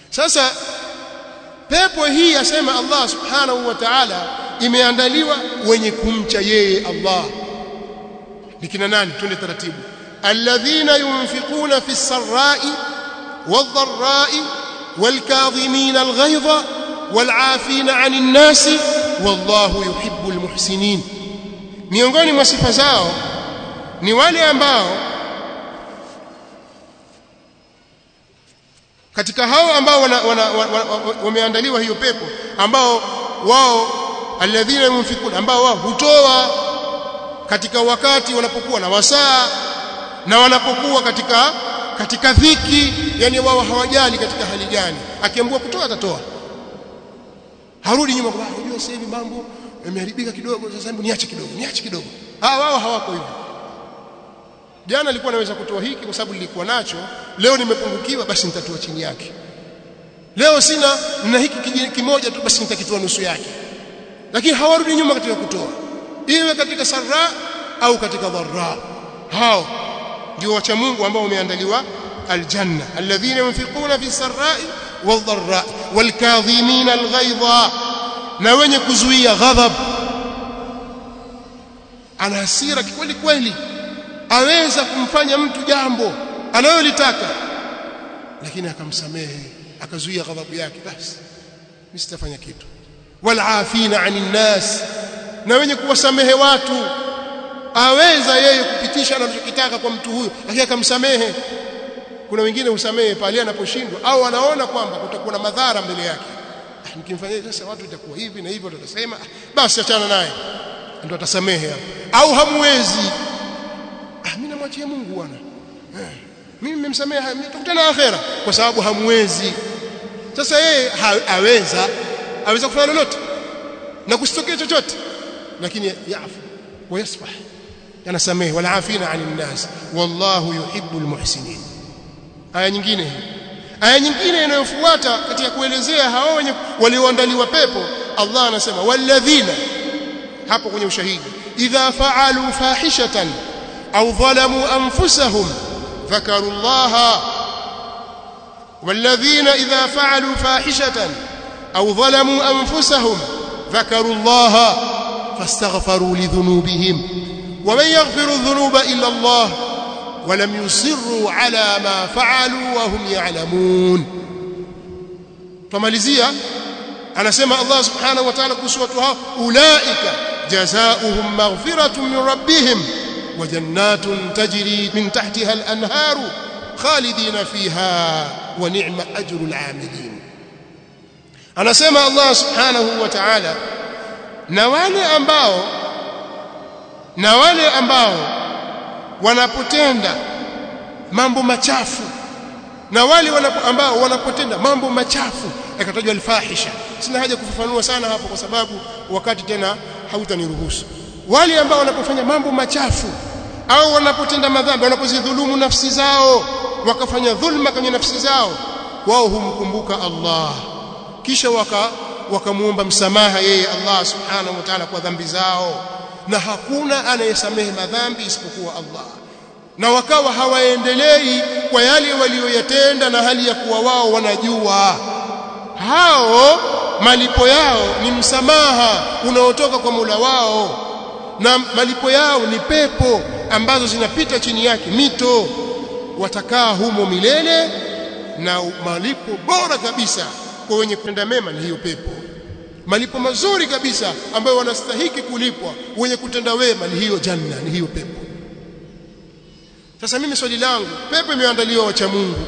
sasa pepo hii asema Allah subhanahu wa ta'ala imeandaliwa wenye kumcha yeye Allah ni kina nani twende taratibu alladhina yunfiquna fi sarra'i wadh-dharra'i wal-kadhimina al-ghayza wal-'afina 'anil nasi wallahu yuhibbul muhsinin miongoni mwa sifa zao ni wale ambao katika hao ambao wameandaliwa hiyo pepo ambao wao alladhina yunfikuna ambao wao hutoa katika wakati wanapokuwa na wasaa na wanapokuwa katika katika dhiki yani wao hawajali katika hali gani akiambiwa kutoa atatoa harudi nyuma kwa unajua sasa hivi mambo yameharibika kidogo sasa hebu niache kidogo niache kidogo ah wao hawako hivyo jana nilikuwa naweza kutoa hiki kwa sababu nilikuwa nacho leo nimepungukiwa basi nitatoa chini yake leo sina na hiki kimoja tu basi nitakitoa nusu yake lakini hawarudi nyuma katika kutoa iwe katika sarra au katika dharra hao ndio wacha Mungu ambao wameandaliwa aljanna alladhina yunfiquna fi sarra'i wadh-dharra wal-kadhimina al-ghaidha na wenye kuzuia ghadhab ana hasira kweli kweli aweza kumfanya mtu jambo analolitaka lakini akamsamehe akazuia ghadhabu yake basi mimi sitafanya kitu walafina anin nas na wenye kuwasamehe watu aweza yeye kupitisha anachokitaka kwa mtu huyo lakini akamsamehe kuna wengine usamehe pale anaposhindwa au anaona kwamba kutakuwa na madhara mbele yake nikimfanyia sasa watu itakuwa hivi na hivi watasema basi achana naye ndio atasamehe hapo au hamwezi ah mimi namwachia Mungu bwana eh, mimi nimemsamehe tutakutana akhera kwa sababu hamwezi sasa yeye aweza aweza kufanya lolote na kusitokea chochote lakini yafu wayasfah anasamehe wala afina anin nas wallahu yuhibbul muhsinin aya nyingine hii aya nyingine inayofuata katika kuelezea hao wenye walioandaliwa pepo Allah anasema walladhina hapo kwenye ushahidi idha fa'alu fahishatan au dhalamu anfusahum dhakaru Allah والذين إذا فعلوا فاحشة أو ظلموا أنفسهم ذكروا الله فاستغفروا لذنوبهم ومن يغفر الذنوب إلا الله ولم يصروا على ما فعلوا وهم يعلمون فماليزيا anasema Allah subhanahu wa ta'ala kuhusu watu hao ulaika jazaohum maghfiratun min rabbihim wa jannatun tajri min tahtiha al-anharu khalidina fiha wa ni'ma ajrul 'amilin anasema Allah subhanahu wa ta'ala na wale ambao na wale ambao wanapotenda mambo machafu na wale wanapo, ambao wanapotenda mambo machafu yakatajwa alfahisha sina haja kufafanua sana hapo kwa sababu wakati tena hautaniruhusu wale ambao wanapofanya mambo machafu au wanapotenda madhambi wanapozidhulumu nafsi zao wakafanya dhulma kwenye nafsi zao wao humkumbuka Allah kisha waka wakamuomba msamaha yeye Allah subhanahu wa ta'ala kwa dhambi zao na hakuna anayesamehe madhambi isipokuwa Allah na wakawa hawaendelei kwa yale walioyatenda na hali ya kuwa wao wanajua hao malipo yao ni msamaha unaotoka kwa Mola wao na malipo yao ni pepo ambazo zinapita chini yake mito watakaa humo milele na malipo bora kabisa kwa wenye kutenda mema ni hiyo pepo malipo mazuri kabisa ambayo wanastahiki kulipwa wenye kutenda wema ni hiyo janna ni hiyo pepo sasa mimi swali langu pepo imeandaliwa wacha Mungu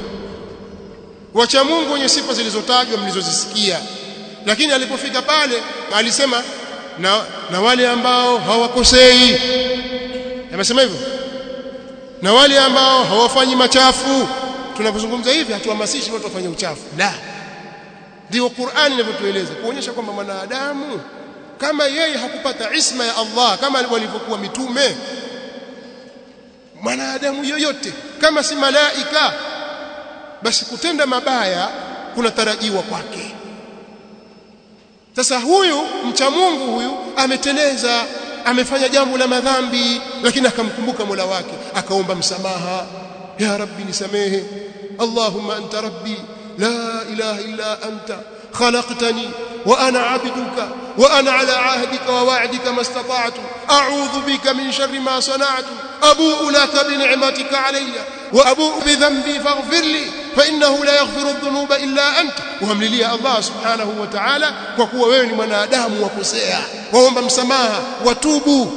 wacha Mungu wenye sifa zilizotajwa mlizozisikia lakini alipofika pale alisema na, na wale ambao hawakosei amesema hivyo na wale ambao hawafanyi machafu tunapozungumza hivi hatuhamasishi watu wafanye uchafu la ndio Qur'ani inavyotueleza kuonyesha kwamba mwanadamu kama yeye hakupata isma ya Allah kama walivyokuwa mitume mwanadamu yoyote kama si malaika basi kutenda mabaya kunatarajiwa kwake sasa huyu mcha Mungu huyu ameteleza amefanya jambo la madhambi lakini akamkumbuka Mola wake akaomba msamaha ya rabbi nisamehe allahumma anta rabbi la ilaha illa anta khalaqtani wa ana abduka wa ana ala ahdika wa wa'dika mastata'tu a'udhu bika min sharri ma sana'tu abu'u laka bi ni'matika alayya wa abu'u bi dhanbi faghfir li fa innahu la yaghfiru adh-dhunuba illa anta uhamlilia Allah subhanahu wa ta'ala kwa kuwa wewe ni mwanadamu wakosea waomba msamaha watubu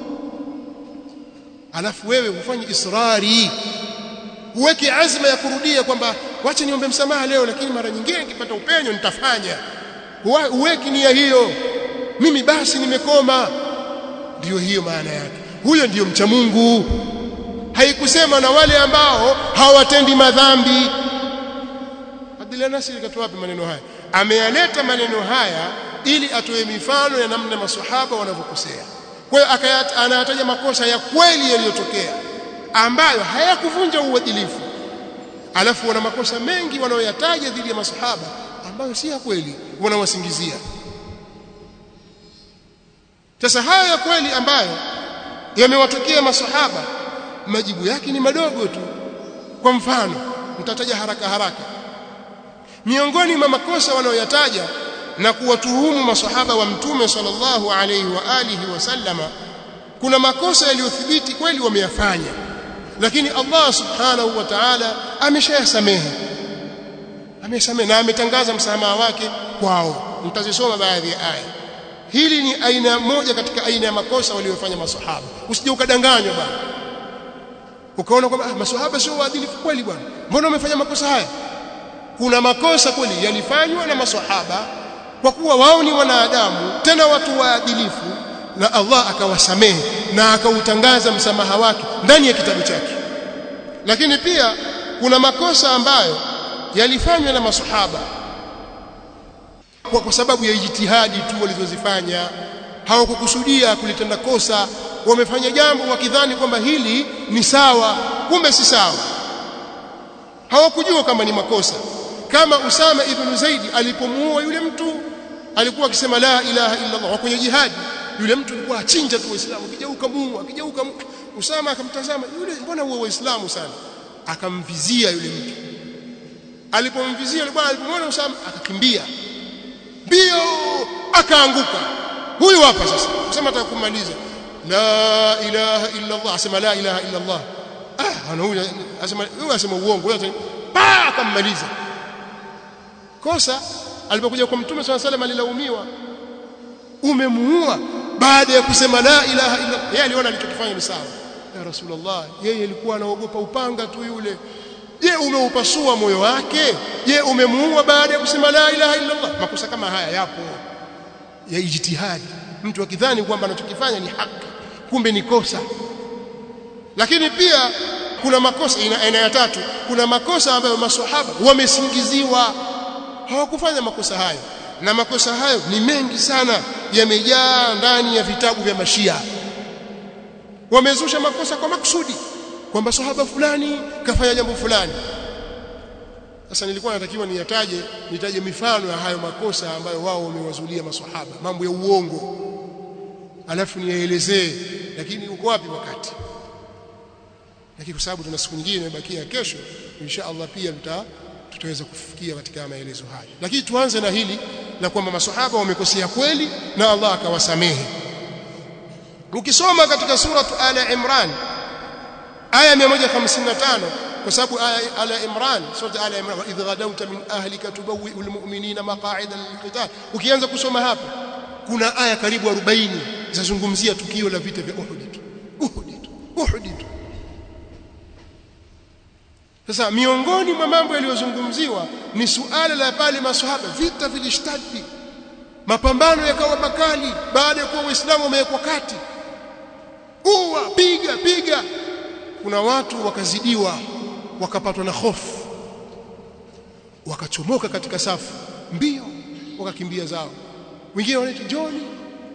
alafu wewe ufanye israri uweke azma ya kurudia kwamba wacha niombe msamaha leo lakini mara nyingine nikipata upenyo nitafanya uweki nia hiyo mimi basi nimekoma ndiyo hiyo maana yake huyo ndiyo mcha Mungu haikusema na wale ambao hawatendi madhambi Abdullah Nasir katoa wapi maneno haya ameyaleta maneno haya ili atoe mifano ya namna maswahaba wanavyokosea kwa hiyo anayataja makosa ya kweli yaliyotokea ambayo hayakuvunja uadilifu alafu wana makosa mengi wanaoyataja dhidi ya masahaba ambayo si ya kweli wanawasingizia sasa hayo ya kweli ambayo yamewatokea masahaba majibu yake ni madogo tu kwa mfano mtataja haraka haraka miongoni mwa makosa wanaoyataja na kuwatuhumu masahaba wa mtume sallallahu alaihi wa alihi wasallama kuna makosa yaliyothibiti kweli wameyafanya lakini Allah subhanahu wa ta'ala ameshayasamehe amesamehe na ametangaza msamaha wake kwao mtazisoma baadhi ya aya hili ni aina moja katika aina ya makosa waliyofanya maswahaba usije ukadanganywa bwana ukaona kwamba ah, maswahaba sio waadilifu kweli bwana mbona wamefanya makosa haya kuna makosa kweli yalifanywa na maswahaba kwa kuwa wao ni wanadamu tena watu waadilifu na Allah akawasamehe na akautangaza msamaha wake ndani ya kitabu chake lakini pia kuna makosa ambayo yalifanywa na masahaba kwa, kwa sababu ya jitihadi tu walizozifanya hawakukusudia kulitenda kosa wamefanya jambo wakidhani kwamba hili ni sawa kumbe si sawa hawakujua kama ni makosa kama Usama ibn Zaidi alipomuua yule mtu alikuwa akisema la ilaha illa Allah kwenye jihadi yule mtu alikuwa achinja tu waislamu akigeuka muua akigeuka Usama akamtazama yule mbona huwa waislamu sana akamvizia yule mtu alipomvizia yule bwana alipomwona Usama akakimbia mbio akaanguka huyu hapa sasa sema atakumaliza la ilaha illa Allah asema la ilaha illa Allah ah ana huyu asema huyu asema uongo huyu pa akammaliza kosa alipokuja kwa mtume swalla salam alilaumiwa umemuua baada ya kusema la ilaha illa yeye aliona alichokifanya ni sawa ya rasulullah yeye alikuwa anaogopa upanga tu yule je umeupasua moyo wake je umemuua baada ya kusema la ilaha illa Allah makosa kama haya yapo ya ijtihadi mtu akidhani kwamba anachokifanya ni haki kumbe ni kosa lakini pia kuna makosa aina ya tatu kuna makosa ambayo maswahaba wamesingiziwa hawakufanya makosa hayo na makosa hayo ni mengi sana yamejaa ndani ya vitabu vya mashia wamezusha makosa kwa makusudi kwamba sahaba fulani kafanya jambo fulani sasa nilikuwa natakiwa niyataje nitaje mifano ya hayo makosa ambayo wao wamewazulia maswahaba mambo ya uongo alafu niyaelezee lakini uko wapi wakati lakini kwa sababu tuna siku nyingine imebakia kesho insha Allah pia tuta tutaweza kufikia katika maelezo haya lakini tuanze na hili la kwamba maswahaba wamekosea kweli na Allah akawasamehe ukisoma katika sura ala imran aya 155 kwa sababu aya ala imran sura ala imran idh ghadawta min ahlika tubawwi'ul mu'minina maq'ida lilqital ukianza kusoma hapa kuna aya karibu 40 zinazungumzia tukio la vita vya Uhud Uhud Uhud sasa miongoni mwa mambo yaliyozungumziwa ni suala la pale maswahaba vita vilishtadi mapambano yakawa makali baada ya kuwa waislamu wamewekwa kati uwa piga piga kuna watu wakazidiwa wakapatwa na hofu wakachomoka katika safu mbio wakakimbia zao wengine wanaita njoni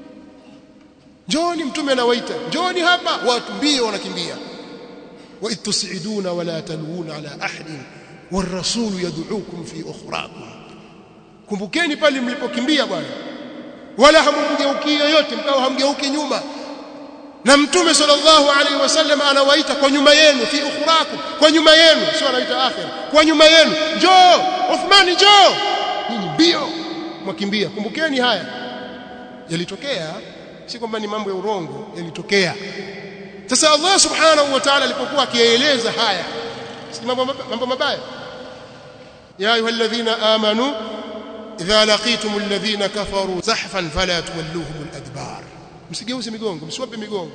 njoni mtume anawaita njoni hapa watu mbio wanakimbia wa itusiduna wala taluna ala ahadin والرسول يدعوكم في اخراكم kumbukeni pale mlipokimbia bwana wala hamumgeuki yoyote mkao hamgeuki nyuma na mtume sallallahu alaihi wasallam anawaita kwa nyuma yenu fi ukhrakum kwa nyuma yenu sio anaita akhir kwa nyuma yenu njoo Uthmani njoo nyinyi mbio mwakimbia kumbukeni haya yalitokea si kwamba ni mambo ya urongo yalitokea sasa Allah subhanahu wa ta'ala alipokuwa akieleza haya si mambo mambo mabaya ya ayyuhalladhina amanu idha laqitum alladhina kafaru zahfan fala tuwalluhum aladbar msigeuze migongo msiwape migongo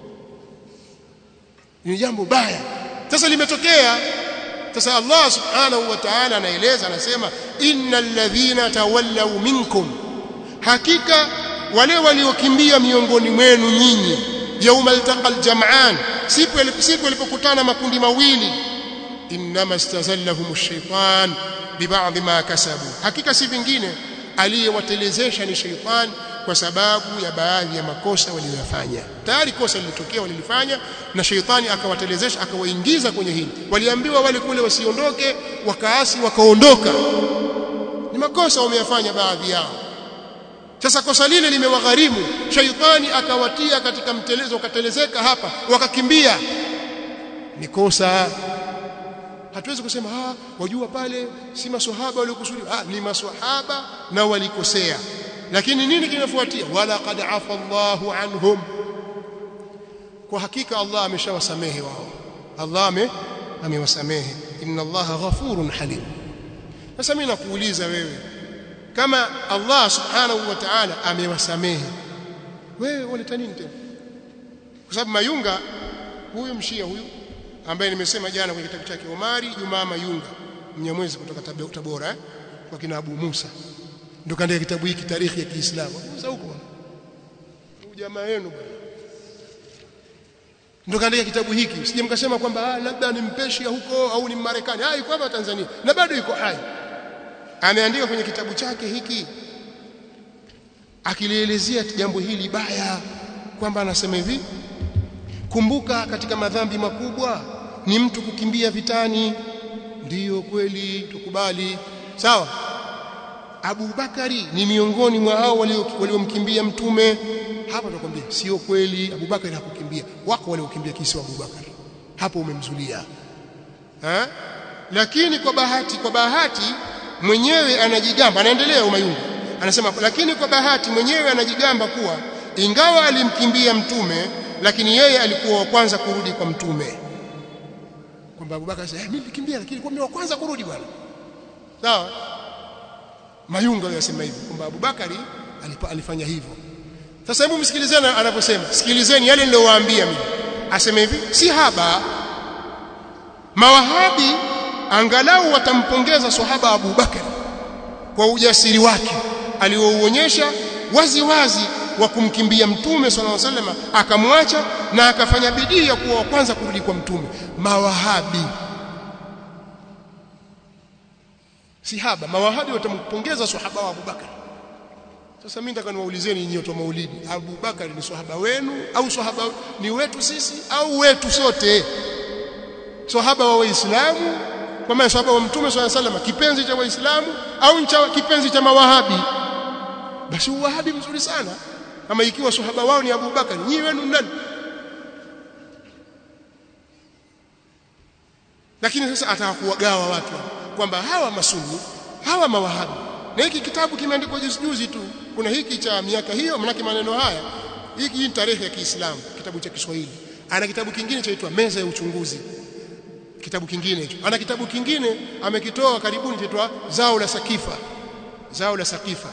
ni jambo baya sasa limetokea sasa Allah subhanahu wa ta'ala anaeleza anasema innal ladhina tawallaw minkum hakika wale waliokimbia miongoni mwenu nyinyi yaumal taqal jam'an siku siku walipokutana makundi mawili inma istazallahum ash-shaytan biba'd ma kasabu hakika si vingine aliyewatelezesha ni shaytan kwa sababu ya baadhi ya makosa waliyofanya tayari kosa lilitokea walilifanya na sheitani akawatelezesha akawaingiza kwenye hili waliambiwa wale kule wasiondoke wakaasi wakaondoka ni makosa wameyafanya baadhi yao sasa kosa lile limewagharimu sheitani akawatia katika mtelezo wakatelezeka hapa wakakimbia ni kosa hatuwezi kusema ah wajua pale si maswahaba waliokusudia ah ni maswahaba na walikosea lakini nini kinafuatia wala qad afa Allahu anhum kwa hakika Allah ameshawasamehe wao Allah ame amewasamehe inna Allah ghafurun halim sasa mimi nakuuliza wewe kama Allah subhanahu wa ta'ala amewasamehe wewe unaleta nini tena kwa sababu Mayunga huyu mshia huyu ambaye nimesema jana kwenye kitabu chake Omari Jumaa Mayunga mnyamwezi kutoka Tabora eh? kwa kina Abu Musa ndio kaandika kitabu hiki tarikhi ya Kiislamu sasa huko bwana jamaa yenu bwana ndio kaandika kitabu hiki usije mkasema kwamba ah labda ni mpeshi huko au ni Marekani ah yuko hapa Tanzania na bado yuko hai ameandika kwenye kitabu chake hiki akilielezea jambo hili baya kwamba anasema hivi kumbuka katika madhambi makubwa ni mtu kukimbia vitani ndiyo kweli tukubali sawa Abu Bakari ni miongoni mwa hao waliomkimbia mtume hapa tunakwambia sio kweli Abu Bakari hakukimbia wako waliokimbia kisi wa Abu Bakari hapo umemzulia ha? lakini kwa bahati kwa bahati mwenyewe anajigamba anaendelea umayungu anasema lakini kwa bahati mwenyewe anajigamba kuwa ingawa alimkimbia mtume lakini yeye alikuwa wa kwanza kurudi kwa mtume kwamba Abu Bakari sasa mimi nilikimbia lakini kwa mimi wa kwanza kurudi bwana sawa Mayunga yasema hivi kwamba Abu Bakari alifanya hivyo sasa hebu msikilizeni anaposema sikilizeni yale niliyowaambia mimi asema hivi si haba mawahabi angalau watampongeza sahaba Abu Bakari kwa ujasiri wake aliouonyesha wazi wazi wa kumkimbia mtume sallallahu alaihi wasallam akamwacha na akafanya bidii ya kuwa wa kwanza kurudi kwa mtume mawahabi sihaba mawahabi watampongeza sahaba wa Abu Bakar sasa mimi nataka niwaulizeni nyinyi watu wa maulidi Abu Bakar ni sahaba wenu au sahaba ni wetu sisi au wetu sote sahaba wa waislamu kwa maana sahaba wa mtume sallallahu alaihi wasallam kipenzi cha waislamu au cha kipenzi cha mawahabi basi uwahabi mzuri sana kama ikiwa sahaba wao ni Abu Bakar nyinyi wenu nani lakini sasa atakuwagawa watu kwamba hawa masuni hawa mawahabi na hiki kitabu kimeandikwa juzi juzi tu kuna hiki cha miaka hiyo manake maneno haya hiki ni tarehe ya Kiislamu kitabu cha Kiswahili ana kitabu kingine chaitwa meza ya uchunguzi kitabu kingine hicho ana kitabu kingine amekitoa karibuni chaitwa zao la sakifa zao la sakifa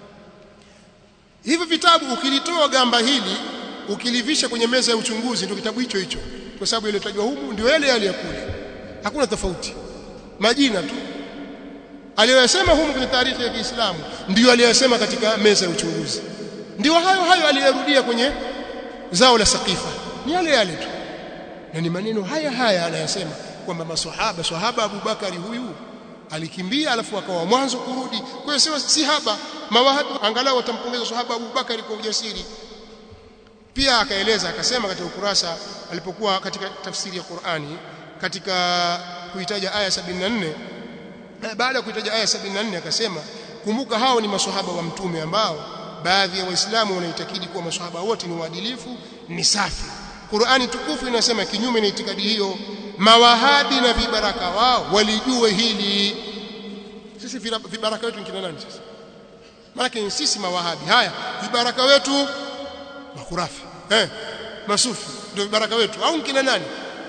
hivi vitabu ukilitoa gamba hili ukilivisha kwenye meza ya uchunguzi ndio kitabu hicho hicho kwa sababu ile tajwa humu ndio yale yale ya kule hakuna tofauti majina tu aliyosema humu kwenye taarifa ya Kiislamu ndio aliyosema katika meza ya uchunguzi ndio hayo hayo aliyarudia kwenye zao la sakifa ni yale yale tu na ni maneno haya haya anayasema kwamba maswahaba swahaba Abu Bakari huyu alikimbia alafu akawa mwanzo kurudi kwa hiyo sio si haba mawahabi angalau watampongeza swahaba Abu Bakari kwa ujasiri pia akaeleza akasema katika ukurasa alipokuwa katika tafsiri ya Qur'ani katika kuitaja aya 74 baada ya kuitaja aya 74 akasema kumbuka hao ni maswahaba wa mtume ambao baadhi ya waislamu wanaitakidi kuwa maswahaba wote ni waadilifu ni safi Qur'ani tukufu inasema kinyume na itikadi hiyo mawahabi na vibaraka wao walijue hili sisi vibaraka wetu kina nani sasa maana sisi mawahabi haya vibaraka wetu makurafi eh masufi ndio vibaraka wetu au kina nani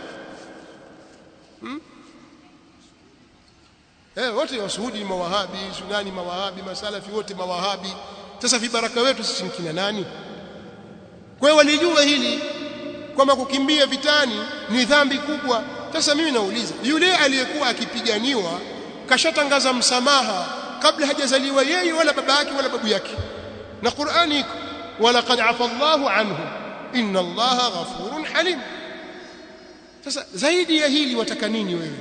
hmm? eh wote wasuhudi ni mawahabi sunani mawahabi masalafi wote mawahabi sasa vibaraka wetu sisi ni kina nani kwa hiyo walijua hili kwamba kukimbia vitani ni dhambi kubwa sasa mimi nauliza yule aliyekuwa akipiganiwa kashatangaza msamaha kabla hajazaliwa yeye wala baba yake wala babu yake na Qur'ani iko wala qad afa Allahu anhu inna Allaha ghafurun halim sasa zaidi ya hili wataka nini wewe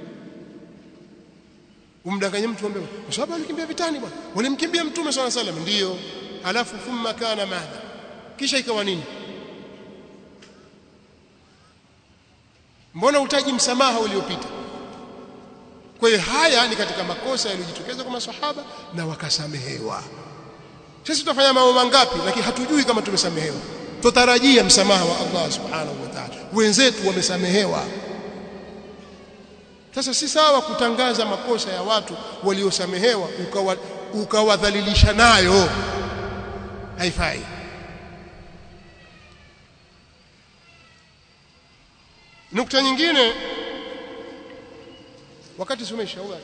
umdanganye mtu ambaye kwa sababu alikimbia vitani bwana walimkimbia mtume swalla salam ndio alafu thumma kana madha kisha ikawa nini mbona utaji msamaha uliopita kwa hiyo haya ni katika makosa yaliyojitokeza kwa maswahaba na wakasamehewa sisi tutafanya mambo mangapi lakini hatujui kama tumesamehewa tutarajia msamaha wa Allah subhanahu wa ta'ala wenzetu wamesamehewa sasa si sawa kutangaza makosa ya watu waliosamehewa ukawadhalilisha ukawa nayo haifai nukta nyingine wakati sumesha au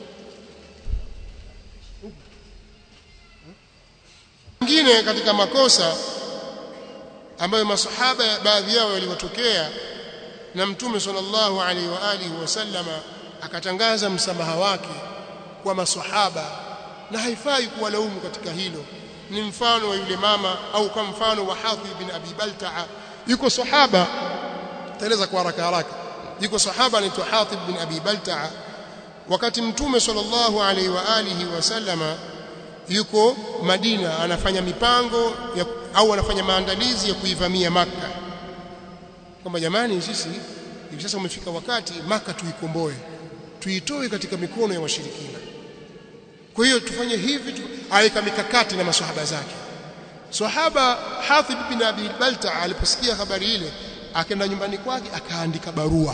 nyingine katika makosa ambayo masahaba baadhi yao waliwatokea na mtume sallallahu alaihi wa alihi wasallama akatangaza msamaha wake kwa masahaba na haifai kuwalaumu katika hilo ni mfano wa yule mama au kwa mfano wa Hadhi bin Abi Balta'a yuko sahaba taeleza kwa haraka haraka yuko sahaba anaitwa Hatib bin Abi Balta'a wakati mtume sallallahu alaihi wa alihi wasallama yuko Madina anafanya mipango ya, au anafanya maandalizi ya kuivamia maka kwamba jamani sisi hivi sasa umefika wakati maka tuikomboe tuitoe katika mikono ya washirikina kwa hiyo tufanye hivi tu, aweka mikakati na maswahaba zake sahaba Hatib bin Abi Balta aliposikia habari ile akaenda nyumbani kwake akaandika barua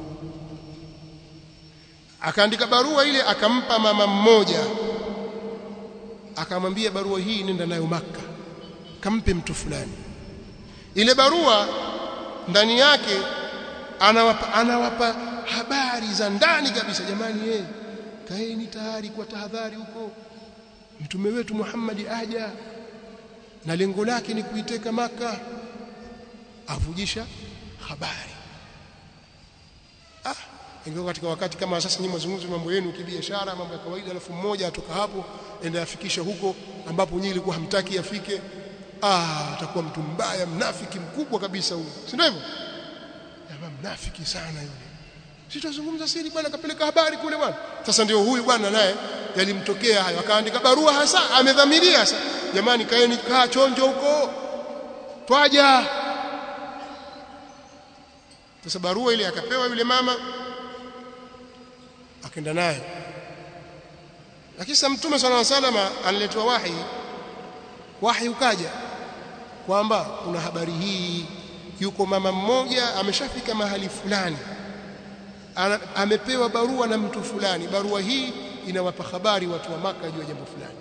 akaandika barua ile akampa mama mmoja akamwambia barua hii nenda nayo maka kampe mtu fulani ile barua ndani yake anawapa, anawapa habari za ndani kabisa jamani yeye kaeni tayari kwa tahadhari huko mtume wetu Muhammad aja na lengo lake ni kuiteka maka avujisha habari ah ingawa katika wakati kama sasa nyinyi mazungumzo mambo yenu kibiashara mambo ya kawaida alafu mmoja atoka hapo enda afikisha huko ambapo nyinyi ilikuwa hamtaki afike ah atakuwa mtu mbaya mnafiki mkubwa kabisa huyo si ndio hivyo jamaa mnafiki sana yule sitazungumza siri bwana kapeleka habari kule bwana sasa ndio huyu bwana naye yalimtokea hayo akaandika barua hasa amedhamiria sasa jamani kaeni kaa chonjo huko twaja sasa barua ile akapewa yule mama akaenda naye lakini sasa mtume swalla salama aliletwa wahi wahi ukaja kwamba kuna habari hii yuko mama mmoja ameshafika mahali fulani Ana, amepewa barua na mtu fulani barua hii inawapa habari watu wa maka juu ya jambo fulani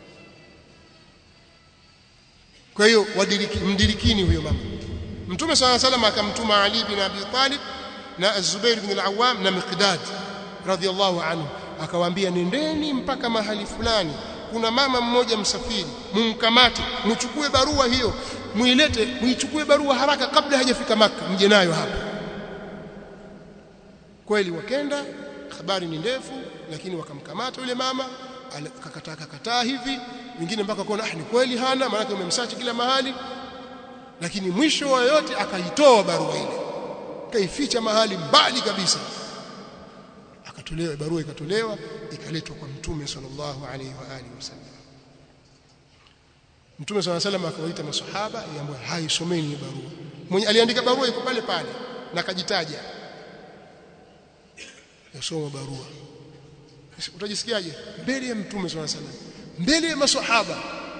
kwa hiyo mdirikini huyo mama mtume swalla salama akamtuma Ali bin Abi Talib na Az-Zubair bin al-Awwam na Miqdad radhiallahu anhu akawaambia nendeni mpaka mahali fulani kuna mama mmoja msafiri mumkamate mchukue barua hiyo muilete muichukue barua haraka kabla hajafika maka mje nayo hapa kweli wakenda habari ni ndefu lakini wakamkamata yule mama akakataa kakataa hivi wengine mpaka kuona ah ni kweli hana maana umemsachi kila mahali lakini mwisho wa yote akaitoa barua ile kaificha mahali mbali kabisa akatolewa barua ikatolewa ikaletwa kwa mtume sallallahu alaihi wa alihi wasallam mtume sallallahu alaihi wasallam akawaita maswahaba yaambia haisomeni barua mwenye aliandika barua iko pale pale na akajitaja yasoma barua utajisikiaje mbele ya mtume sallallahu alaihi wasallam mbele ya maswahaba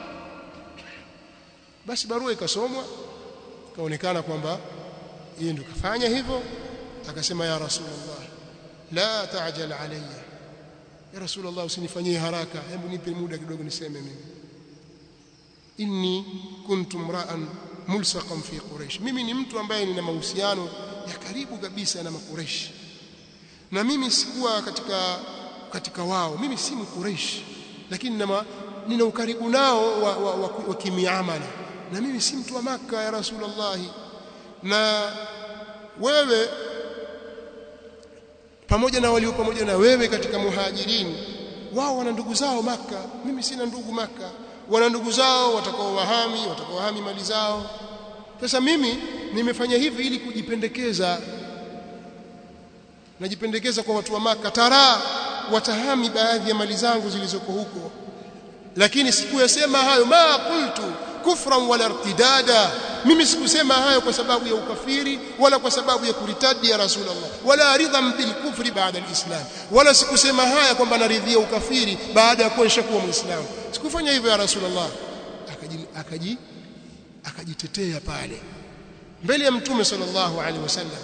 basi barua ikasomwa kaonekana kwamba yeye ndio kafanya hivyo akasema ya rasulullah la ta'jal alayya ya rasulullah usinifanyie haraka hebu nipe muda kidogo niseme mimi inni kuntu mra'an mulsaqan fi quraish mimi ni mtu ambaye nina mahusiano ya karibu kabisa na makureshi na mimi sikuwa katika katika wao mimi si mkureshi lakini nina, nina ukaribu nao wa, wa, wa, wa kimiamala na mimi si mtu wa maka ya rasulullah na wewe pamoja na walio pamoja na wewe katika muhajirini wao wana ndugu zao maka mimi sina ndugu maka wana ndugu zao watakao wahami watakao wahami mali zao sasa mimi nimefanya hivi ili kujipendekeza najipendekeza kwa watu wa maka tara watahami baadhi ya mali zangu zilizoko huko lakini sikuyasema hayo ma qultu kufran wala irtidada mimi sikusema hayo kwa sababu ya ukafiri wala kwa sababu ya kuritadi ya rasulullah wala ridham bil kufri baada alislam wala sikusema haya kwamba naridhia ukafiri baada ya kuwa nishakuwa muislamu sikufanya hivyo ya rasulullah akaji akaji akajitetea pale mbele ya mtume sallallahu alaihi wasallam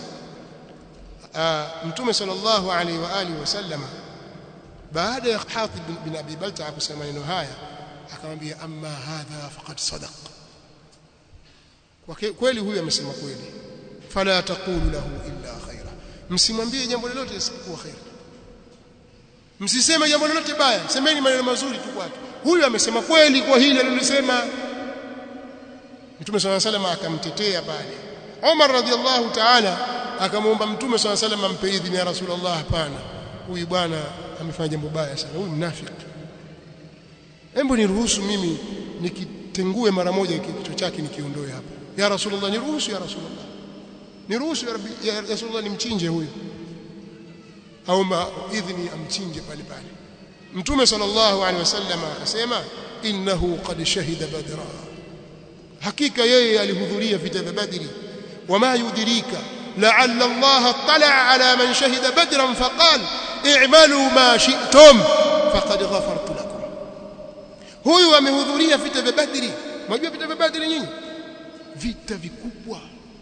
mtume sallallahu alaihi wa alihi wasallam baada ya Hatib bin Abi Balta kusema maneno haya akamwambia amma hadha faqad sadaq kwa kweli huyu amesema kweli fala taqulu lahu illa khaira msimwambie jambo lolote isipokuwa khair msiseme jambo lolote baya semeni maneno mazuri tu kwake huyu amesema kweli kwa hili alilisema Mtume صلى الله عليه وسلم akamtetea pale Umar radhiallahu ta'ala akamwomba Mtume صلى الله عليه وسلم ampe idhini ya Rasulullah hapana huyu bwana amefanya jambo baya sana huyu mnafiki hebu niruhusu mimi nikitengue mara moja kichwa chake nikiondoe hapa ya Rasulullah niruhusu ya Rasulullah niruhusu ya, Rabbi, ya Rasulullah nimchinje huyu aomba idhini amchinje pale pale Mtume sallallahu alaihi wasallam akasema innahu qad shahida badra hakika yeye alihudhuria vita vya badri wama yudrika la'alla Allah tala ala man shahida badran faqal i'malu ma shi'tum faqad ghafartu lakum huyu amehudhuria vita vya badri mnajua vita vya badri nyinyi vita vikubwa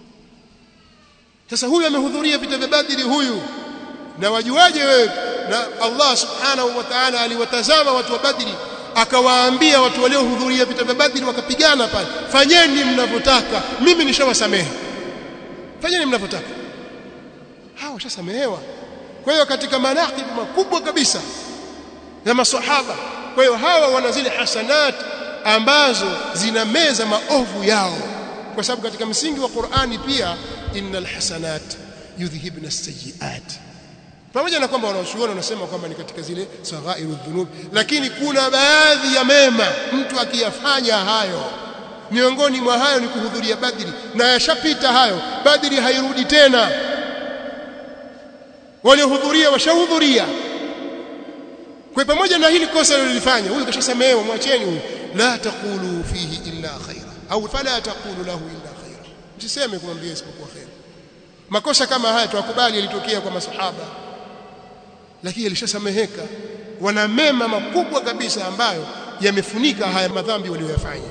sasa huyu amehudhuria vita vya badri huyu na wajuaje wewe na Allah subhanahu wa ta'ala aliwatazama watu wa badri akawaambia watu waliohudhuria vita vya badri wakapigana pale fanyeni mnavyotaka mimi nishawasamehe fanyeni mnavyotaka hawa washasamehewa kwa hiyo katika manaqib makubwa kabisa ya maswahaba kwa hiyo hawa wana zile hasanat ambazo zinameza maovu yao kwa sababu katika msingi wa Qur'ani pia innal hasanat yudhhibna as-sayyi'at pamoja na kwamba wanaoshuhuda wanasema kwamba ni katika zile saghairu dhunub lakini kuna baadhi ya mema mtu akiyafanya hayo miongoni mwa hayo ni kuhudhuria badri na yashapita hayo badri hairudi tena waliohudhuria washahudhuria kwa pamoja na hili kosa lilifanya huyu kashasamehewa mwacheni huyu la taqulu fihi illa khaira au fala taqulu lahu illa khaira msiseme kumwambia isipokuwa khair makosa kama haya tuwakubali yalitokea kwa masahaba lakini yalishasameheka wana mema makubwa kabisa ambayo yamefunika haya madhambi walioyafanya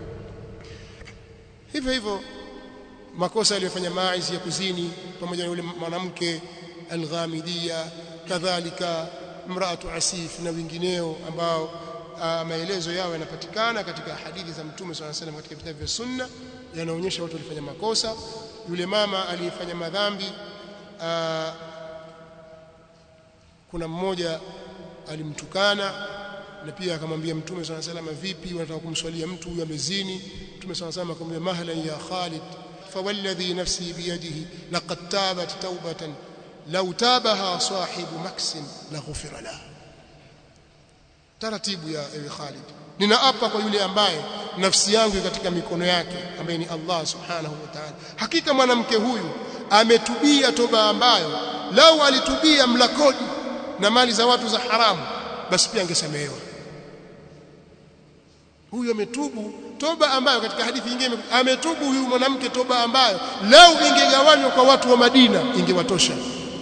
hivyo hivyo makosa aliyofanya Maiz ya kuzini pamoja na yule mwanamke Al-Ghamidiyya kadhalika mraatu Asif na wengineo ambao uh, maelezo yao yanapatikana katika hadithi za Mtume swalla salam katika vitabu vya Sunna yanaonyesha watu walifanya makosa yule mama aliyefanya madhambi uh, kuna mmoja alimtukana na pia akamwambia Mtume swalla salam vipi wanataka kumswalia mtu huyu amezini Mtume swalla salam akamwambia mahlan ya Khalid fawalladhi nafsi biyadihi laqad tabat tawbatan law tabaha sahibu maksin la ghufira la taratibu ya ewe Khalid ninaapa kwa yule ambaye nafsi yangu katika mikono yake ambaye ni Allah subhanahu wa ta'ala hakika mwanamke huyu ametubia toba ambayo lau alitubia mlakodi na mali za watu za haramu basi pia angesamehewa huyu ametubu toba ambayo katika hadithi nyingine ametubu huyu mwanamke toba ambayo lau ingegawanywa kwa watu wa Madina ingewatosha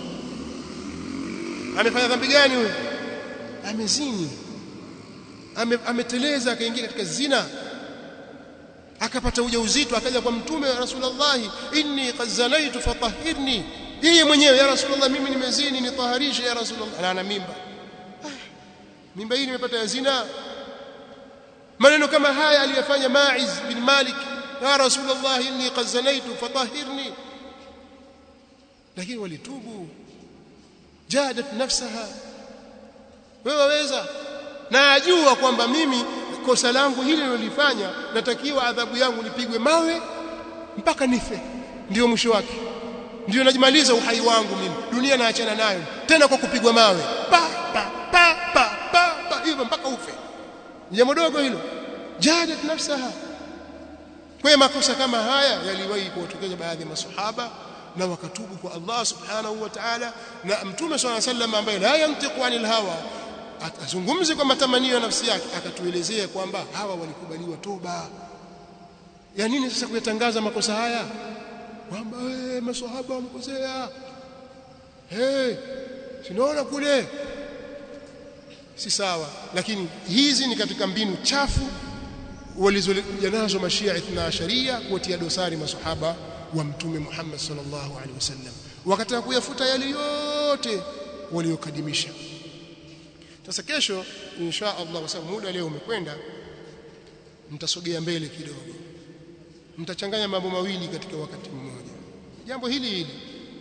amefanya dhambi gani huyu amezini Ame, ameteleza akaingia katika zina akapata ujauzito akaja kwa mtume wa rasulullah inni qad zanaitu fatahhirni yeye mwenyewe ya rasulullah mimi nimezini nitaharishe ya rasulullah na ana mimba mimba hii nimepata ya zina maneno kama haya aliyofanya Ma'iz bin Malik ya Rasulullah inni qad zanaitu fatahhirni lakini walitubu jadat nafsaha wewe waweza na ajua kwamba mimi kosa langu hili nilolifanya natakiwa adhabu yangu nipigwe mawe mpaka nife ndio mwisho wake ndio najimaliza uhai wangu mimi dunia naachana nayo tena kwa kupigwa mawe pa pa pa pa pa, pa hivyo mpaka ufe jambo dogo hilo jadat nafsaha kwa makosa kama haya yaliwahi kuwatokeza baadhi ya masahaba na wakatubu kwa Allah subhanahu wa ta'ala na mtume swalla sallam ambaye la yantiqu anil hawa atazungumze kwa matamanio ya nafsi yake akatuelezea kwamba hawa walikubaliwa toba ya nini sasa kuyatangaza makosa haya kwamba wewe maswahaba wamekosea hey sinaona kule si sawa lakini hizi ni katika mbinu chafu walizokuja nazo mashia ithna asharia kuwatia dosari masahaba wa mtume Muhammad sallallahu alaihi wasallam wakataka kuyafuta yale yote waliokadimisha sasa kesho insha Allah kwa sababu muda leo umekwenda mtasogea mbele kidogo mtachanganya mambo mawili katika wakati mmoja jambo hili hili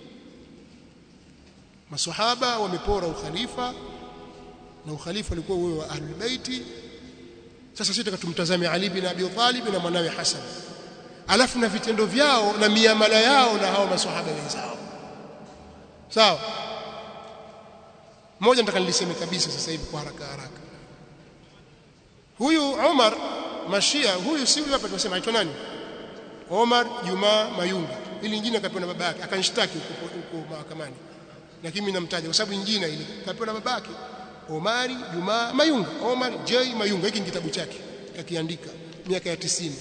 maswahaba wamepora ukhalifa na ukhalifa ulikuwa uwe wa ahlul baiti sasa sisi tukatumtazame Ali bin Abi Talib na mwanawe Hassan alafu na vitendo vyao na miamala yao na hao maswahaba wenzao sawa moja nataka niliseme kabisa sasa hivi kwa haraka haraka huyu Umar Mashia huyu si huyu hapa tunasema aitwa nani Omar Juma Mayunga ili nyingine akapewa na baba yake akanishtaki huko mahakamani lakini mimi namtaja kwa sababu nyingine ile kapewa na baba yake Omari Juma Mayunga Omar J Mayunga hiki ni kitabu chake akiandika miaka ya tisini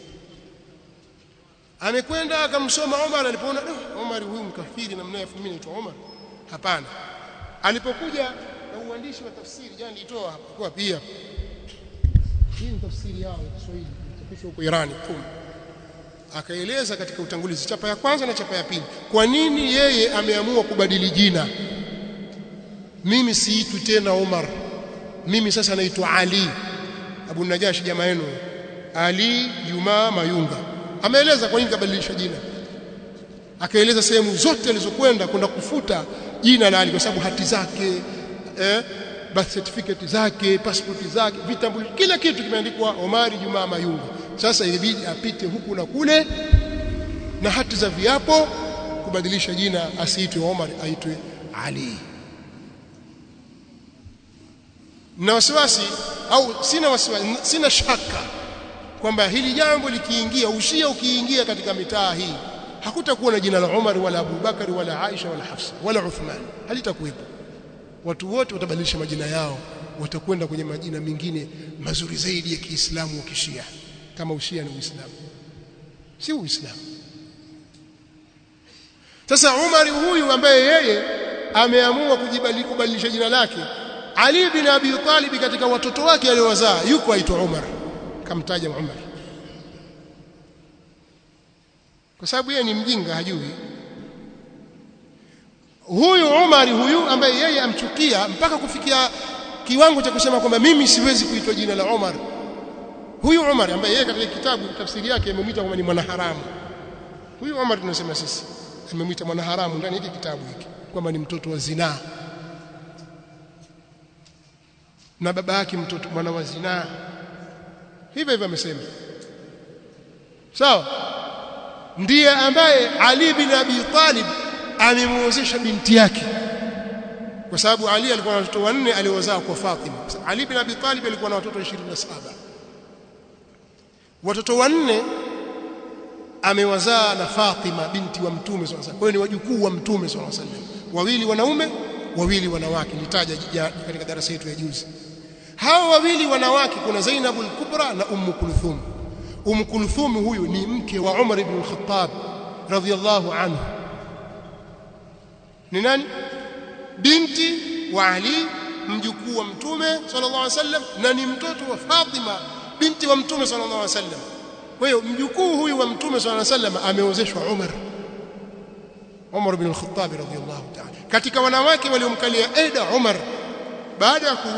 amekwenda akamsoma Omar alipoona oh, Omar huyu mkafiri namna ya mimi naitwa Omar hapana alipokuja na uandishi wa tafsiri jana nilitoa hapa kwa pia hii ni tafsiri yao ya Kiswahili chapishwa huko Irani kum akaeleza katika utangulizi chapa ya kwanza na chapa ya pili kwa nini yeye ameamua kubadili jina mimi siitwi tena Omar mimi sasa naitwa Ali Abu Najashi jamaa yenu Ali Juma Mayunga ameeleza kwa nini kabadilisha jina akaeleza sehemu zote alizokwenda kwenda kufuta jina la Ali kwa sababu hati zake eh, birth certificate zake passport zake vitambulisho kila kitu kimeandikwa Omari Juma Mayunga sasa ilibidi apite huku na kule na hati za viapo kubadilisha jina asiitwe Omar aitwe Ali na wasiwasi au sina wasiwasi sina shaka kwamba hili jambo likiingia ushia ukiingia katika mitaa hii hakutakuwa na jina la Umar wala Abu Bakari wala Aisha wala Hafsa wala Uthman halitakuwepo watu wote watabadilisha majina yao watakwenda kwenye majina mengine mazuri zaidi ya Kiislamu wa Kishia kama ushia ni Uislamu si Uislamu sasa Umar huyu ambaye yeye ameamua kubadilisha jina lake Ali bin Abi Talib katika watoto wake aliowazaa yuko aitwa Umar kamtaja Umar kwa sababu yeye ni mjinga hajui huyu Umar huyu ambaye yeye amchukia mpaka kufikia kiwango cha kusema kwamba mimi siwezi kuitwa jina la Umar huyu Umar ambaye yeye katika kitabu tafsiri yake amemwita kwamba ni mwanaharamu huyu Umar tunasema sisi amemwita mwanaharamu ndani hiki kitabu hiki kwamba ni mtoto wa zinaa na baba yake mtoto mwana wa zinaa hivyo hivyo amesema sawa ndiye ambaye Ali bin Abi Talib amemuozesha binti yake kwa sababu Ali alikuwa na watoto wanne aliozaa kwa Fatima Ali bin Abi Talib alikuwa na watoto 27 watoto wanne amewazaa na Fatima binti wa Mtume swalla kwa hiyo ni wajukuu wa Mtume swalla wawili wanaume wawili wanawake nitaja katika darasa yetu ya juzi hawa wawili wanawake kuna Zainab al-Kubra na Ummu Kulthum Ummu Kulthum huyu ni mke wa Umar ibn al-Khattab radhiyallahu anhu ni nani binti wa Ali mjukuu wa Mtume sallallahu alaihi wasallam na ni mtoto wa Fatima binti wa Mtume sallallahu alaihi wasallam kwa hiyo mjukuu huyu wa Mtume sallallahu alaihi wasallam ameozeshwa Umar Umar ibn al-Khattab radhiyallahu ta'ala katika wanawake waliomkalia Eda Umar baada ya kuuawa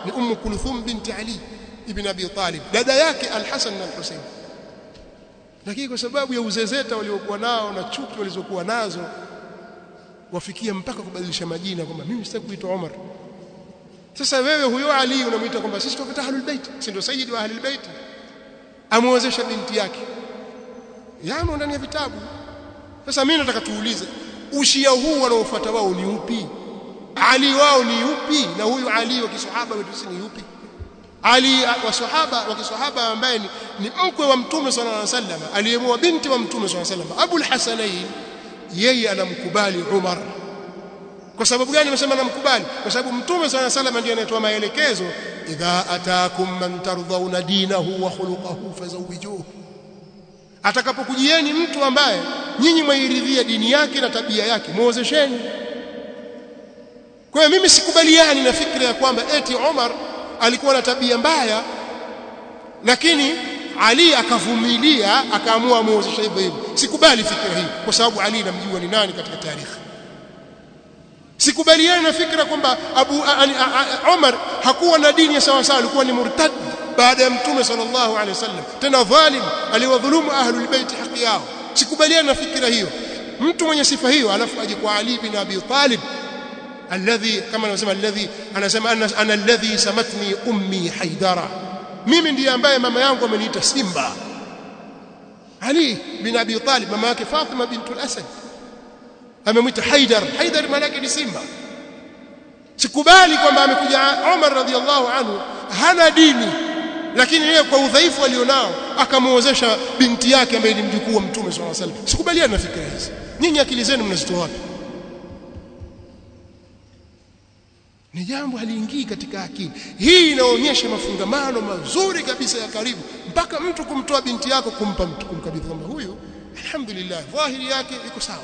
ni Ummu Kulthum binti Ali ibn Abi Talib dada yake Al-Hasan na Al-Husayn lakini kwa sababu ya uzezeta waliokuwa nao na chuki walizokuwa nazo wafikia mpaka kubadilisha majina kwamba mimi sitaki kuitwa Umar sasa wewe huyo Ali unamuita kwamba sisi tuwapata ahlul bait si ndio sayyid wa ahlul bait amuozesha binti yake yamo ndani ya vitabu sasa mimi nataka tuulize ushia huu wanaofuata wao ni upi Ali wao ni upi na huyu Ali wa kisahaba wetu si ni upi Ali wa sahaba wa kisahaba ambaye ni, ni mkwe wa mtume sallallahu alaihi wasallam aliyemoa binti wa mtume sallallahu alaihi wasallam Abu al-Hasanain yeye anamkubali Umar kwa sababu gani nimesema namkubali kwa sababu mtume sallallahu alaihi wasallam ndiye anayetoa maelekezo idha ataakum man tardhauna dinahu wa khuluquhu fazawijuhu atakapokujieni mtu ambaye nyinyi mwairidhia dini yake na tabia yake muozesheni kwa hiyo mimi sikubaliani na fikra ya kwamba eti Umar alikuwa na tabia mbaya lakini Ali akavumilia akaamua muozeshe hivyo hivyo sikubali fikra hii kwa sababu Ali namjua ni nani katika tarehe sikubaliani na fikra kwamba Abu Umar hakuwa na dini ya sawa sawa alikuwa ni murtad baada ya mtume sallallahu alaihi wasallam tena dhalim aliwadhulumu ahlul bait haki yao sikubaliani na fikra hiyo mtu mwenye sifa hiyo alafu aje kwa Ali bin Abi Talib alladhi kama anasema alladhi anasema ana, ana alladhi samatni ummi haidara mimi ndiye ambaye mama yangu ameniita simba Ali bin Abi Talib mama yake Fatima bint al-Asad amemwita Haidar Haidar maana yake ni simba sikubali kwamba amekuja Umar radhiallahu anhu hana dini lakini yeye kwa udhaifu alionao akamuozesha binti yake ambaye ni mjukuu wa mtume swalla alayhi wasallam sikubaliana na fikra hizi nyinyi akili zenu mnazitoa wapi ni jambo haliingii katika akili hii inaonyesha mafungamano mazuri kabisa ya karibu mpaka mtu kumtoa binti yako kumpa mtu kumkabidhi kwamba huyu alhamdulillah dhahiri yake iko sawa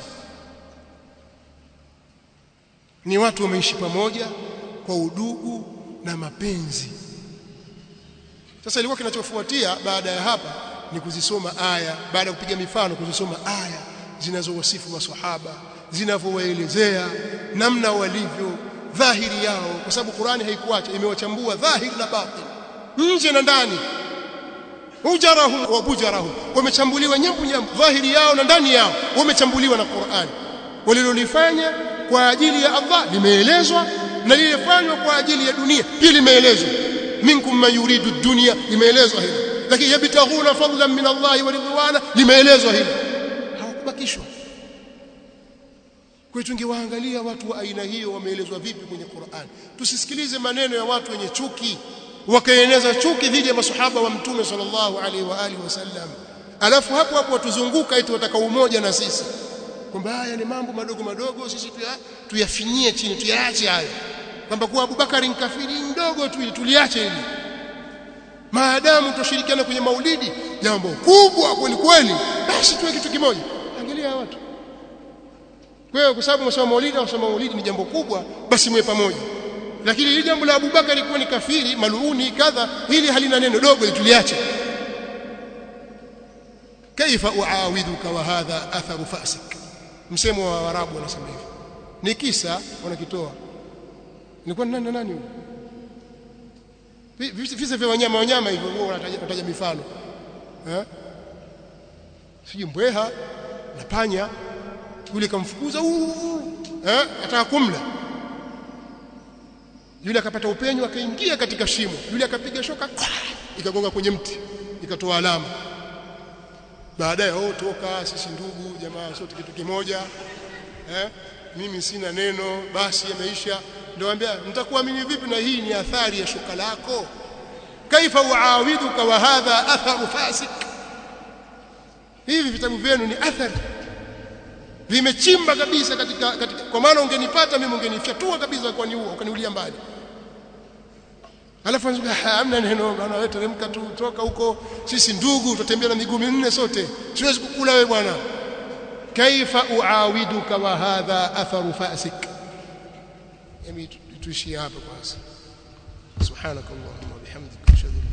ni watu wameishi pamoja kwa udugu na mapenzi sasa ilikuwa kinachofuatia baada ya hapa ni kuzisoma aya baada ya kupiga mifano kuzisoma aya zinazowasifu maswahaba zinavyowaelezea namna walivyo dhahiri yao kwa sababu Qur'ani haikuacha imewachambua dhahiri na batin nje na ndani ujarahum wa bujarahum wamechambuliwa nyambu nyambu dhahiri yao na ndani yao wamechambuliwa na Qur'ani walilolifanya kwa ajili ya Allah limeelezwa na lilifanywa kwa ajili ya dunia pia limeelezwa minkum man yuridu dunya limeelezwa hilo lakini yabtaghuna fadlan min Allah wa ridwana limeelezwa hilo hawakubakishwa kwa hiyo tungewaangalia watu wa aina hiyo wameelezwa vipi kwenye Qur'an tusisikilize maneno ya watu wenye chuki wakaeneza chuki dhidi ya masahaba wa mtume sallallahu alaihi wa alihi wasallam alafu hapo hapo watuzunguka eti wataka umoja na sisi kwamba haya ni mambo madogo madogo sisi tuyafinyie chini tuyaache hayo kwamba kuwa Abubakari ni kafiri mdogo tu tuliache hili maadamu tushirikiana kwenye maulidi jambo kubwa kweli kweli basi tuwe kitu kimoja angalia watu kwa hiyo kwa sababu msoma maulidi au msoma maulidi ni jambo kubwa basi mwe pamoja lakini hili jambo la Abubakar kuwa ni kafiri maluuni kadha hili halina neno dogo tuliache kaifa uawidhuka wa hadha atharu fasik msemo wa Waarabu wanasema hivi ni kisa wanakitoa nilikuwa nani nani huyo visa vya wanyama wanyama hivyo huwa wanataja mifano eh siji mbweha na panya yule kamfukuza eh ataka kumla yule akapata upenyo akaingia katika shimo yule akapiga shoka ikagonga kwenye mti ikatoa alama baadaye oh toka sisi ndugu jamaa sote kitu kimoja eh mimi sina neno basi yameisha ndio ambia mtakuamini vipi na hii ni athari ya shuka lako kaifa uawiduka wa hadha atharu fasik hivi vitabu vyenu ni athari vimechimba kabisa katika, katika kwa maana ungenipata mimi ungenifyatua kabisa kwa niua ukaniulia mbali alafu anzuka hamna neno bwana wewe teremka tu toka huko sisi ndugu tutatembea na miguu minne sote siwezi kukula wewe bwana kaifa uawiduka wa hadha atharu fasik yami tuishie hapa kwanza subhanakallahumma bihamdika ashhadu